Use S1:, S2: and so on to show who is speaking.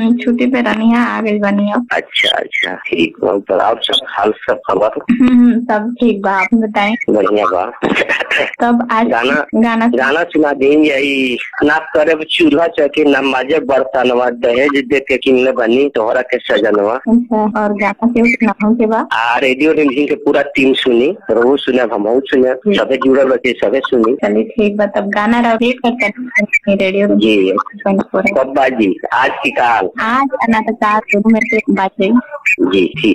S1: हम्म, छुट्टी पे रहनी है आ गई बनी अब
S2: अच्छा अच्छा ठीक बा तो और सब हाल सब खबर
S1: हम्म, सब ठीक बा आप बताएं
S2: बढ़िया बा
S1: तब आज
S2: गाना
S1: गाना
S2: गाना सुना दें यही ना करे चूल्हा चौकी ना माजे बर्तनवा दहेज दे के किनले बनी तोहरा के सजनवा
S1: अच्छा और गाना के सुनाऊं के बाद
S2: आ रेडियो रिमझिम के पूरा टीम सुनी रोहू सुने हम सुने सबे जुड़ल रहे सबे सुनी
S1: चलिए ठीक बा तब गाना वेट करते हैं रेडियो
S2: जी
S1: ट्वेंटी फोर
S2: कब बाजी आज की काल
S1: आज ना तो चार दिन में से बात हुई
S2: जी ठीक